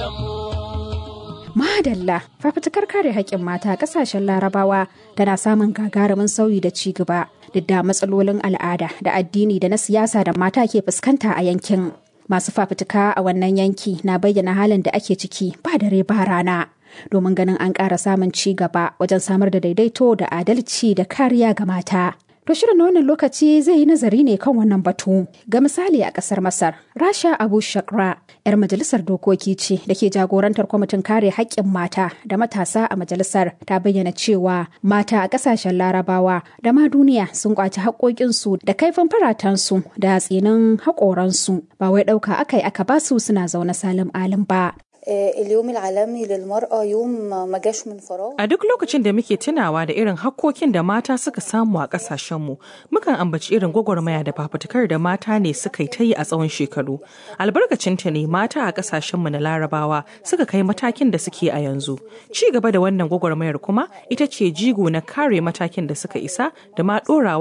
Madalla fafutukar kare haƙƙin mata a ƙasashen larabawa tana samun gagarumin sauyi da ci gaba duk da matsalolin al'ada da addini da na siyasa da mata ke fuskanta a yankin. Masu fafutuka a wannan yanki na bayyana halin da ake ciki ba dare ba rana. Domin ganin an ƙara samun ci gaba wajen samar da daidaito da adalci da kariya ga mata. To shirin na wannan lokaci zai yi nazari ne kan wannan batu. Ga misali a ƙasar Masar, Rasha Abu Shakra, 'yar majalisar dokoki ce da ke jagorantar kwamitin kare haƙƙin mata da matasa a majalisar ta bayyana cewa mata a ƙasashen larabawa da ma duniya sun kwaci haƙoƙinsu da kaifin faratansu da tsinin haƙoransu ba wai ɗauka aka yi aka basu suna zaune salim alim ba. اليوم العالمي للمرأة يوم ما جاش من فراغ A duk lokacin da muke tunawa da irin hakkokin da mata suka samu a ƙasashenmu, mukan ambaci irin gwagwarmaya da fafutukar da mata ne suka yi ta yi a tsawon shekaru. Albarkacinta ne mata a ƙasashenmu na larabawa suka kai matakin da suke a yanzu. Ci gaba da wannan gwagwarmayar kuma ita ce jigo na kare matakin da suka isa da ma ɗorawa